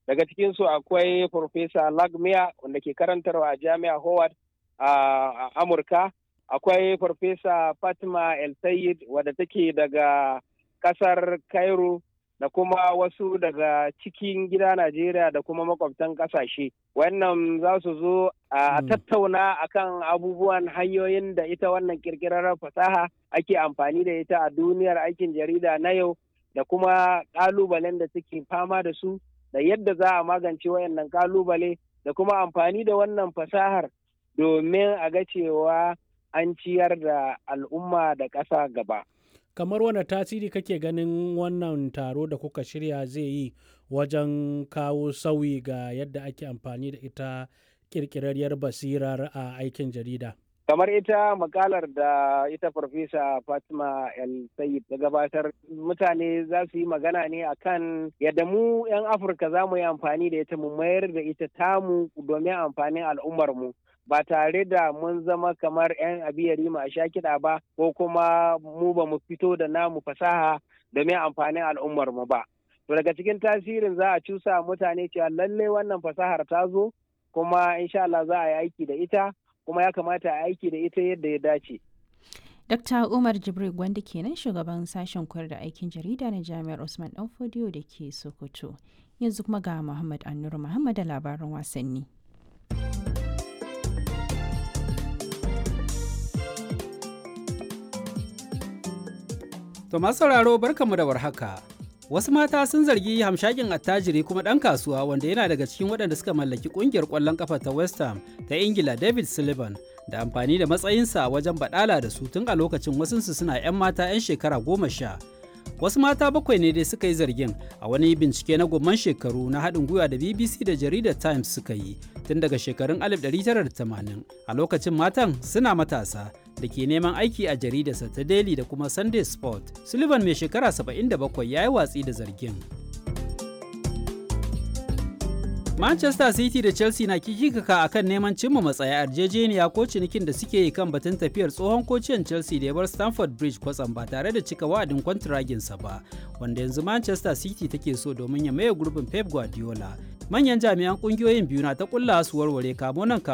daga cikinsu akwai Profesa Lagmia wanda ke karantarwa a Jami'a Howard a Amurka akwai Farfesa Fatima El Sayed wadda take daga kasar Cairo da kuma wasu daga cikin gida Najeriya da kuma makwabtan kasashe. Wannan za su zo a tattauna akan abubuwan hanyoyin da ita wannan kirkirar fasaha ake amfani da ita a duniyar aikin jarida na yau da kuma ƙalubalen da suke fama da su da yadda za a magance wayannan ƙalubale da kuma amfani da wannan fasahar domin a ga cewa an ciyar da al'umma da ƙasa gaba. kamar wane tasiri kake ganin wannan taro da kuka shirya zai yi wajen kawo sauyi ga yadda ake amfani da ita kirkirarriyar basirar a aikin jarida kamar ita makalar da ita farfesa fatima el sayid ta gabatar mutane za su yi magana ne akan yadda mu 'yan afirka za mu yi amfani da ita mu mayar da ita tamu domin amfanin al'ummarmu ba tare da mun zama kamar 'yan abiyari a sha kiɗa ba ko kuma mu ba mu fito da namu fasaha domin amfanin al'ummar mu ba. To daga cikin tasirin za a cusa mutane cewa lallai wannan fasahar ta zo kuma insha Allah za a yi aiki da ita kuma ya kamata a aiki da ita yadda ya dace. Dr. Umar Jibril Gwanda kenan shugaban sashen koyar da aikin jarida na Jami'ar Usman Danfodiyo da ke Sokoto. Yanzu kuma ga Muhammad Annuru Muhammad da labaran wasanni. To masu sauraro barkanmu da warhaka. Wasu mata sun zargi hamshakin attajiri kuma ɗan kasuwa wanda yana daga cikin waɗanda suka mallaki ƙungiyar ƙwallon ƙafa ta West Ham ta Ingila David Sullivan da amfani da matsayinsa wajen baɗala da su tun a lokacin wasunsu suna 'yan mata 'yan shekara goma sha. Wasu mata bakwai ne dai suka yi zargin a wani bincike na gomman shekaru na haɗin gwiwa da BBC da jaridar Times suka yi tun daga shekarun 1980 a lokacin matan suna matasa da ke neman aiki a jaridarsa ta Daily da kuma Sunday Sport. Sullivan mai shekara 77 ya yi watsi da zargin. Manchester City da Chelsea na kikikaka a kan neman cimma matsaya yarjejeniya ko cinikin da suke yi kan batun tafiyar tsohon kociyan Chelsea da ya bar Stamford Bridge kwatsam ba tare da cika wa'adin kwantiraginsa ba, wanda yanzu Manchester City take so domin ya maye gurbin Pep Guardiola. Manyan jami'an kungiyoyin biyu na ta kulla su warware kamo nan